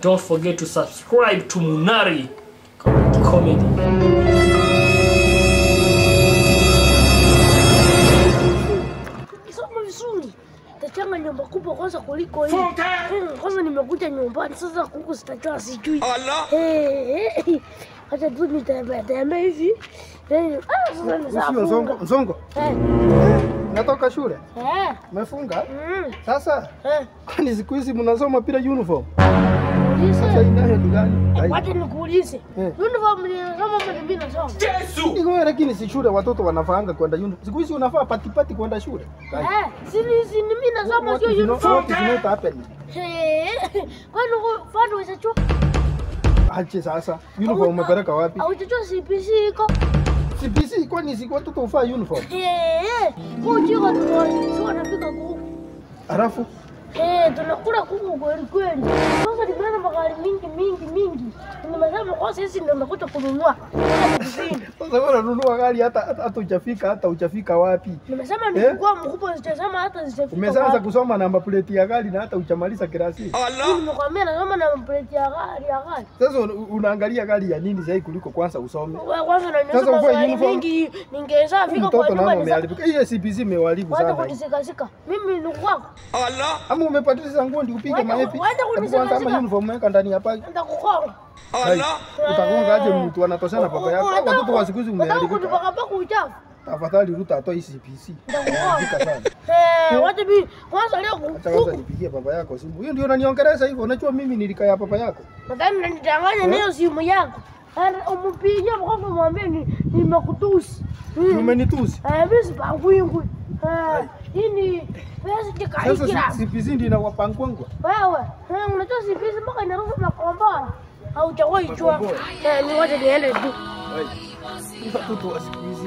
Don't forget to subscribe to Munari Comedy. Soma vizuri. Tachanga nyumba kubwa kwanza kuliko hii. Hmm, Kwanza nimekuja nyumbani sasa kuku sitajua sijui. Eh, eh. Acha tu nitembea tembea hivi. Eh, ah, sasa ni saa Usio Nzongo, funga. Nzongo, Eh, natoka shule. eh, Umefunga? mm, Sasa eh. kwani siku hizi mnasoma bila uniform? Sasa Ulize. inayo ni gani? Ai, Wacha nikuulize. Eh. Uniform ni kama mimi nasoma. Niko lakini si shule watoto wanafaanga kwenda uniform. Siku hizi unafaa patipati kwenda shule. Ai, Eh, si ni si ni mimi nasoma what sio is not- uniform. what is not happening? Eh, kwani uko fano usachua? Ache sasa. Uniform umepeleka wapi? Haujachua CPC iko? CPC kwani si watoto ufaa uniform? Eh, kujiko tu wanapika kuku. Alafu Eh, tunakula kuku kweli kweli. Sasa nimeona magari mingi mingi mingi. Nimesema kwa sisi ndio nakuja kununua. sasa wewe unanunua gari hata hata hata hujafika hata hujafika wapi? Nimesema Eh? nikikuwa mkubwa sitasema hata sitafika. Umeanza wapi. kusoma namba plate ya gari na hata hujamaliza kirasi. Mimi Nimekwambia nasoma na plate ya gari ya gari. Sasa un- unaangalia gari ya nini zaidi kuliko kwanza usome? Wewe kwanza Sasa unanionyesha uvae magari uniform. mingi ningeweza fika kwa Mtoto nyumba nani ni umeharibika? Hiyo CPC imeharibu Wacha sana. hii. kunisikasika. Mimi ni kwako. Ama umepatiza nguo ndio upige Wacha- maepi. wacha Hebu kunisikasika. kwanza ama uniform weka ndani ya bagi. Nitakukonga. Hai, Utagonga aje mtu anatoshana baba yako? Hao Watoto wa siku hizi Unataka umeharibika. kunipakapaka uchafu. Tafadhali Ruta atoe hii CPC. Umeharibika sana. Eh, wacha mimi kwanza leo Acha kwanza kuku. nipigie baba yako simu. Hiyo ndio unaniongeleza hivyo. Unajua mimi nilikaa ya baba yako. Nadhani unanidanganya na hiyo simu yako. Ana- Umpigie mkono mwambie ni nimekutusi. Mm. Umenitusi. Eh, mimi sipangwingwi. Eh, hii ni pesa Sasa kikaikira. si- CPC ndio inawapangwangwa. Wewe, eh, unajua si pesa mpaka inaruhusu makombora. Au chawa ichwa. Makombora. Eh, ni wacha niende tu. Hai. Ni Watoto wa siku hizi.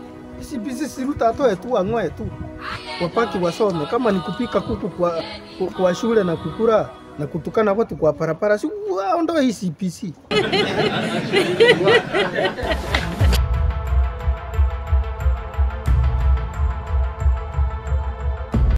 CPC si Ruta atoe tu ang'oe tu. Wapaki wasome kama ni kupika kuku kwa, kwa, kwa shule na kukura na kutukana watu kwa parapara si waondoe hii CPC.